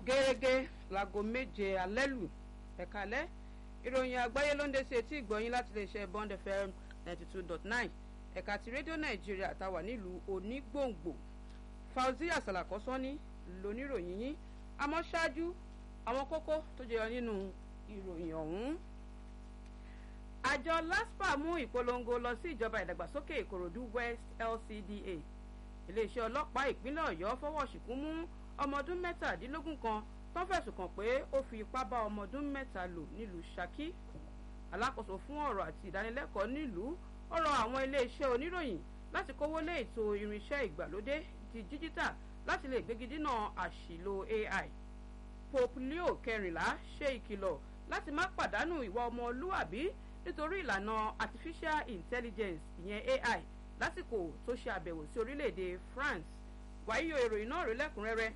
gẹ́gẹ́ láago méje alẹ́ lù ẹ̀kalẹ́ ìròyìn àgbáyé ló ń dé sí etí ìgbọ̀nyín láti lè ṣe bond fm ninety two dot nine ẹ̀ka ti rédíò nàìjíríà táwà nílùú onígbòǹgbò fauzia salakosani lóníròyìn yín àmọ́ ṣáájú àwọn kókó tó jẹyọ nínú ìròyìn ọ̀hún. àjọ laspa mú ìpolongo lọ sí ìjọba ìdàgbàsókè ìkòròdú west lcda iléeṣẹ́ ọlọ́pàá ìpínlẹ̀ ọ̀yọ́ fọwọ́ ṣìkún mú ọmọ ọdún mẹ́tàdínlógún kan tó fẹ̀sùn kàn pé ó fi ipá bá ọmọ ọdún mẹ́ta lò nílùú saki alákòóso fún ọ̀rọ̀ àti ìdánilẹ́kọ̀ọ́ nílùú ọ̀rọ̀ àwọn iléeṣẹ́ oníròyìn láti kówó lé ètò irinṣẹ́ ìgbàlódé ti díjítà láti lè gbégi dínà àṣìlò ai pope leo kẹrìnlá ṣe ìkìlọ̀ láti má pàdánù ìwà ọmọlúwàbí nítorí ìlànà artificial intelligence ìyẹn ai lásìkò tó ṣe àbẹ̀wò sí orílẹ̀-èdè france wàyíyọ ìròyìn náà rí lẹ́kùnrẹ́rẹ́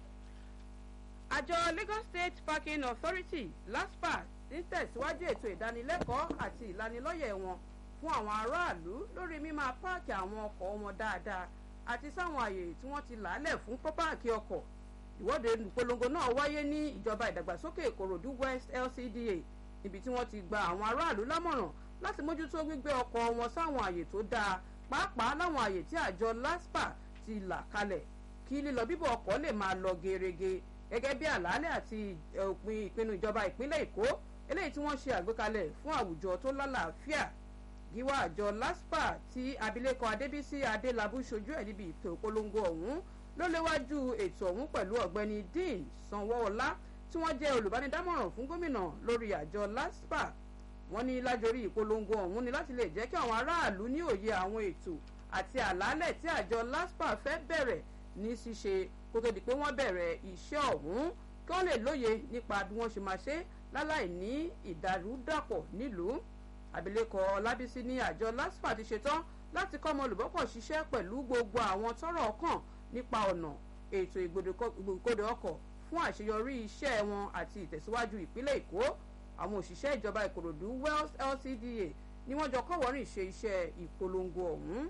àjọ lagos state parking authority laspa ń tẹ̀síwájú ètò ìdánilẹ́kọ̀ọ́ àti ìlanilọ́yẹ̀ wọn fún àwọn aráàlú lórí mímáa páàkì àwọn ọkọ̀ wọn dáadáa àti sáwọn àyè tí wọ́n ti làálẹ̀ fún pápáàkì ọkọ̀ ìwọ́de ìpolongo náà wáyé ní ìjọba ìdàgbàsókè ìkòròdú west lcda níbi tí wọ́n ti gba àwọn aráàlú lámọ̀ràn láti mójútó gbígbé ọkọ̀ wọn sáwọn àyè tó dáa pàápàá láwọn àyè tí àjọ laspa ti là kalẹ̀ kí lílọ bíbọ̀ ọkọ̀ lè máa lọ gerege gẹ́gẹ́ bí àlàálẹ̀ àti òpin ìpinnu ìjọba ìpínlẹ̀ èkó eléyìí tí wọ́n ṣe àgbékalẹ̀ fún àwùjọ tó lálàáfíà gíwá àjọ laspa tí abilékọ adébísí adélábù ṣojú ẹ̀ níbi ètò ìpolongo ọ̀hún ló léwájú ètò ọ̀hún pẹ̀lú ọ̀gbẹ́ni dean sanwó-ọlá tí wọ́n jẹ́ olùbánidámọ̀ràn fún gómìnà lórí àjọ laspa wọ́n ní lájorí ìpolongo ọ̀hún ni láti lè jẹ́ kí àwọn aráàlú ní òye àwọn ètò àti àlàálẹ̀ tí àjọ laspa fẹ́ bẹ̀rẹ̀ ní ṣíṣe kó tó di pé wọ́n bẹ̀rẹ̀ iṣẹ́ ọ̀hún kí wọ́n lè lóye nípa bí wọ́n ṣe máa ṣe láláì ní ìdàrúdàpọ̀ nílùú abilékọ ọlábísí ní àjọ laspa ti ṣetán láti kọ́ ọmọ olùbọ́pọ̀ ṣiṣẹ́ pẹ̀lú gbogbo àwọn tọ́rọ̀ kàn nípa ọ̀nà ètò ìgbòkègbodò ọkọ̀ fún àṣeyọrí iṣẹ́ wọn àti ìtẹ̀síwájú ìpínlẹ̀ èkó àwọn òṣìṣẹ́ ìjọba ìkòròdú wells lcda ni wọ́n jọ kọ́wọ́rìn ṣe iṣẹ́ ìpolongo ọ̀hún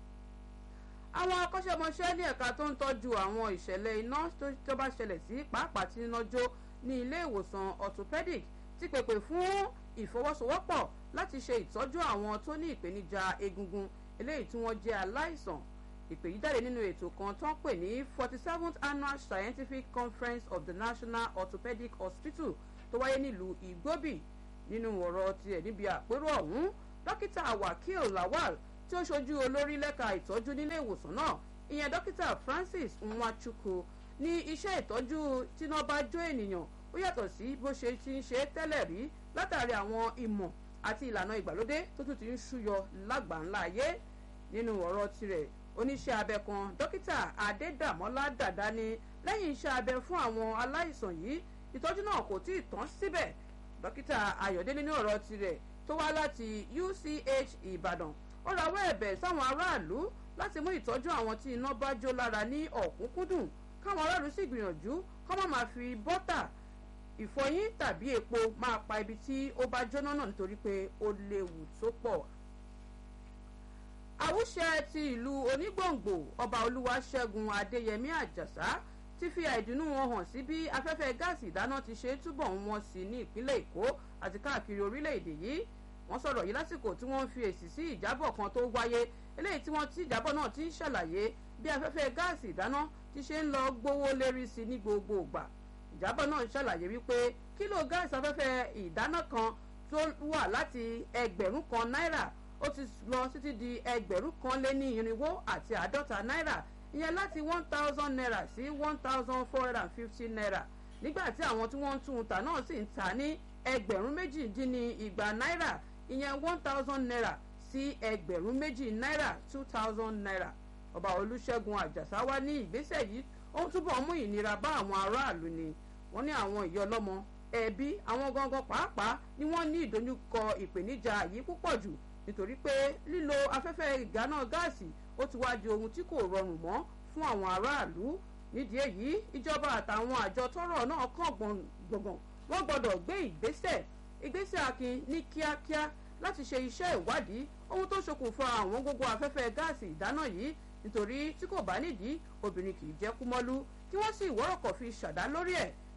àwọn akọ́ṣẹ́mọṣẹ́ ní ẹ̀ka tó ń tọ́jú àwọn ìṣẹ̀lẹ̀ iná tó bá ṣẹlẹ̀ sí pàápàá tí iná jó ní ilé ìwòsàn orthopedic ti pèpè fún ìfọwọ́sowọ́pọ̀ láti ṣe ìtọ́jú àwọn tó ní ìpèníjà egungun eléyìí tí wọ́n jẹ́ aláìsàn ìpè yìí jáde nínú ètò kan tó ń pè ní forty seventh annual scientific conference of the national orthopedic hospital tó wáyé nílùú igbóbì nínú ọ̀rọ̀ tiẹ̀ níbi àpérò ọ̀hún dókítà wakil lawal tí ó ṣojú olórí lẹ́ka ìtọ́jú nílé ìwòsàn náà ìyẹn dókítà francis nwachukwu ní iṣẹ́ ìtọ́jú tíná bá jó ènìyàn ó yàtọ̀ sí bó ṣe ti ń ṣe tẹ́lẹ̀ rí látàrí àwọn ìmọ̀ àti ìlànà ìgbàlódé tó tún ti ń ṣúyọ lágbàńlá ayé nínú ọ̀rọ̀ tirẹ̀ oníṣẹ́ abẹ kan dókítà adédàmọ́lá dàda ni lẹ́yìn iṣẹ́ abẹ fún àwọn aláìsàn yìí ìtọ́jú náà kò tí ì tán síbẹ̀ dókítà ayọ̀délé ní ọ̀rọ̀ tirẹ̀ tó wá láti uch ìbàdàn ó rawọ́ ẹ̀bẹ̀ sáwọn aráàlú láti mú ìtọ́jú àwọn tí iná bá jó lára ní ọ̀kúnkúndùn káwọn aráàlú sì gbìyànjú kọ́ má máa fi bọ́tà ìfọyín tàbí epo máa pa ibi tí ó bá jóná náà nítorí pé ó léwu tó pọ̀. àwùṣẹ ti ìlú onígbòǹgbò ọba olúwaṣẹ́gun adéyẹmí àjàsá ti fi àìdùnnú wọn hàn sí bí afẹ́fẹ́ gáàsì ìdáná ti ṣe túbọ̀ ń wọ́n sí ní ìpínlẹ̀ èkó àti káàkiri orílẹ̀-èdè yìí wọ́n sọ̀rọ̀ yìí lásìkò tí wọ́n ń fi èsì sí ìjábọ̀ kan tó wáyé eléyìí tí wọ́n ti ìjábọ̀ náà ti ń ṣàlàyé bí afẹ́fẹ́ gáàsì ìdáná ti ṣe ń lọ gbówó lérí sí ní gbogbo ìgbà ìjábọ̀ náà ń ṣàlàyé wípé kílò gáàsì afẹ́fẹ́ ìdáná kan tó wà láti ẹgbẹ̀rún kan náírà ó ti lọ títí di ẹgbẹ̀rún kan lé ní irinwó àti àádọ́ta náírà ìyẹn láti one thousand naira sí one thousand four hundred and fifty naira nígbà tí àwọn tí wọ́n ń tún un tà náà sì ń tà ní ẹgbẹ̀rún méjì dín ní igba náírà ìyẹn one thousand naira sí ẹgbẹ̀rún méjì náírà two thousand naira ọba olùṣègùn àjàsá wá ní ìgbésẹ̀ yìí ó ń túbọ̀ mú ìnira bá àwọn aráàlú ni wọ́n ní àwọn ìyá ọlọ́mọ ẹbí àwọn gangan pàápàá ni wọ́n ní ìdojúkọ ìpèníjà yìí púpọ̀ jù nítorí pé lílo afẹ́fẹ́ ìgáná gáàsì ó ti wá di ohun tí kò rọrùn mọ́ fún àwọn aráàlú nídìí èyí ìjọba àtàwọn àjọ tọrọ náà kàn gbọ̀ngàn wọ́n gbọ́dọ̀ gbé ìgbésẹ̀ ìgbésẹ̀ akin ní kíákíá láti ṣe iṣẹ́ ìwádìí ohun tó ṣokùnfà àwọn gbogbo afẹ́fẹ́ gáàsì ìdáná yìí nítorí tí kò bá nídìí obìnrin kì í jẹ́ kúmọ́lú kí wọ́n sì wọ́rọ̀kọ̀ fi ṣàdá lórí ẹ̀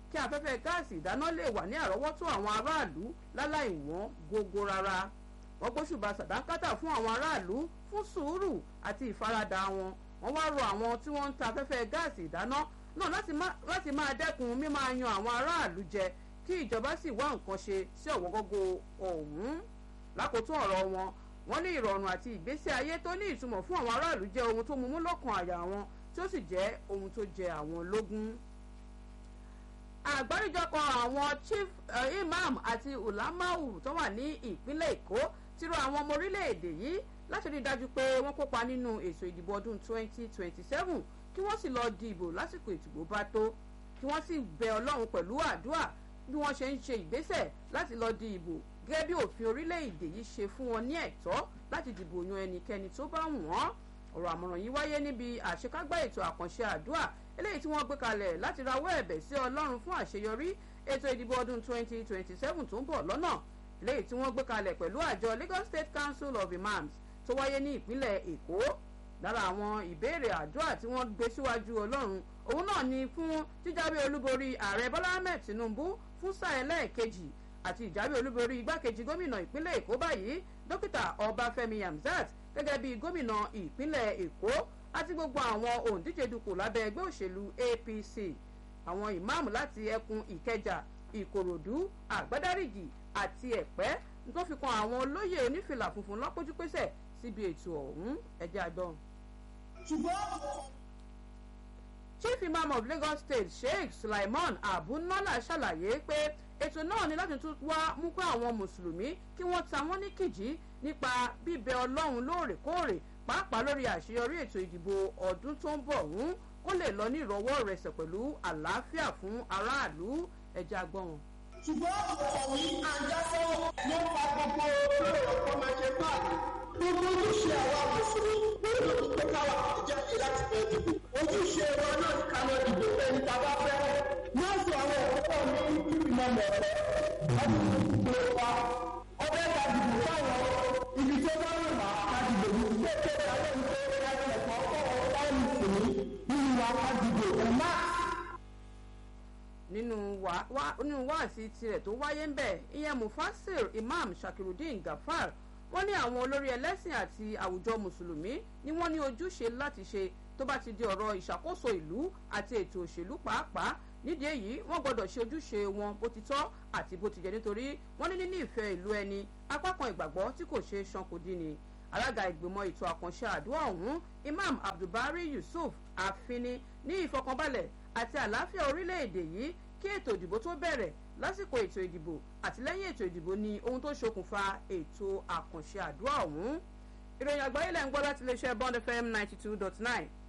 kí afẹ́fẹ́ gáàsì ìdáná lè wà ní àrọ́wọ́tó àwọn aráàlú láláì wọ́n gógó rárá wọ́n gbóṣùbà sàdánkátà fún àwọn aráàlú fún sùúrù àti ìfaradà wọn wọ́n wá rọ àwọn tí wọ́n ń ta afẹ́fẹ́ gáàsì ìdáná náà láti máa dẹ́kun mímáa yan àwọn aráàlú jẹ kí ìjọba sì wá nǹkan ṣe sí ọ̀wọ́gógó ọ̀hún lákòótún ọ̀rọ̀ wọn wọ́n ní ìrọ̀rùn àti ìgbésí ayé tó ní ìtumọ̀ fún àwọn aráàlú jẹ́ ohun tó mumú lọ́kàn àyà wọn tí ó sì jẹ́ ohun tó jẹ àwọn lógún. àgbáríjọpọ̀ àwọn chief uh, imam àti ulamau tó wà ní ìpínlẹ̀ èkó ti rọ àwọn ọmọ orílẹ̀-èdè yìí láti rí i dájú pé wọ́n kópa nínú ètò ìdìbò ọdún 2027 kí wọ́n sì lọ dìbò lásìkò ìdìbò bá tó kí wọ́n sì bẹ ọlọ́run pẹ̀lú àdúrà bí wọ́n ṣe ń ṣe ìgbésẹ̀ láti lọ di ìbò gẹ́gẹ́ bí òfin orílẹ̀-èdè yìí ṣe fún wọn ní ẹ̀tọ́ láti dìbò yan ẹnikẹ́ni tó bá wù wọ́n ọ̀rọ̀ àmọ̀ràn yìí wáyé níbi àṣekágbá ètò àkànṣe àdúrà eléyìí tí wọ́n gbé kalẹ̀ láti rawọ́ ẹ̀bẹ̀ sí ọlọ́run fún àṣeyọrí ètò ìdìbò ọdún 2027 tó ń bọ̀ lọ́nà eléyìí tí wọ́n gbé kalẹ̀ pẹ̀lú àjọ Lagos State Council of Imams tó wáyé ní ìpínlẹ̀ Èkó lára àwọn ìbéèrè àdúrà tí wọ́n gbé síwájú ọlọ́run òun náà ni fún jíjáwé olúborí ààrẹ Bọ́lá Ahmed Tinubu fún sáà ẹlẹ́ẹ̀kejì àti ìjáwé olúborí igbákejì gómìnà ìpínlẹ̀ Èkó báyìí dókítà Ọbáfẹ́mi Hamzat gẹ́gẹ́ bí gómìnà ìpínlẹ̀ Èkó àti gbogbo àwọn òǹdíje dupò lábẹ́ ẹgbẹ́ òṣèlú APC àwọn ìmáàmù láti ẹkùn Ìkẹjà Ìkòròdú Àgbádárìjì àti Ẹ̀pẹ́ tó fi kan àwọn olóyè onífìlà funfun lọ́pọ́jú pésẹ̀ síbi ètò ọ̀hún ẹ̀jẹ̀ àgbọ̀n. Chief Imam of Lagos State Sheikh Sulaiman Abunala ṣàlàyé pé ètò náà ni láti tún wá mú kó àwọn mùsùlùmí kí wọ́n ta wọ́n ní kìjì nípa bíbẹ ọlọ́run lóòrèkóòrè pàápàá lórí àṣeyọrí ètò ìdìbò ọdún tó ń bọ̀ ọ̀hún kó lè lọ ní ìrọwọ́ rẹsẹ̀ pẹ̀lú àlàáfíà fún aráàlú ẹja gbọ́n. ṣùgbọ́n ọ̀wí àjàsọ́ ló fa gbogbo olóòrò ọkọ̀ máa ṣe báyìí gbogbo ojúṣe àwa mùsùlùmí lórí ìpè káwa jáde láti fẹ́ dìbò ojúṣe wa náà ní ká lọ dìbò ẹni tá a bá fẹ́ nọ́ọ̀sì àwọn òkúta ní ìgbìmọ̀ mọ̀ọ́fẹ́ ọdún ìdìbò wa ọbẹ̀ ká dìbò fáwọn ibi tó bá wù wá ká dìbò ní ilé tó bá lè ń pè é láti ẹ̀kọ́ ọ̀pọ̀ láì mùsùlùmí nínú wa ká dìbò ẹ̀ má. nínú wáàsí tirẹ̀ tó wáyé ń bẹ̀ ìyẹn Mufasir Imam Shakirudeen Gafar wọ́n ní àwọn olórí ẹlẹ́sìn àti àwùjọ mùsùlùmí ni wọ́n ní ojúṣe láti ṣe tó bá ti di ọ̀rọ̀ ìṣàkóso ìlú àti ètò òṣèlú pàápàá nídìí èyí wọ́n gbọ́dọ̀ ṣe ojúṣe wọn bó ti tọ́ àti bó ti jẹ́ nítorí wọ́n ní níní ìfẹ́ ìlú ẹni apá kan ìgbàgbọ́ tí kò ṣe é ṣan kò dín ni alága ìgbìmọ̀ ètò àkànṣe àdúrà ọ̀hún Imam Abdulbari Yusuf Afini ní ìfọkànbalẹ̀ àti àlàáfíà orílẹ̀-èdè yìí kí ètò ìdìbò tó bẹ̀rẹ̀ lásìkò ètò ìdìbò àti lẹ́yìn ètò ìdìbò ni ohun tó ṣokùnfà ètò àkànṣe àdúrà ọ̀hún ìròyìn àgbáyé lẹ́ ń gbọ́ láti iléeṣẹ́ Bond FM ninety two dot nine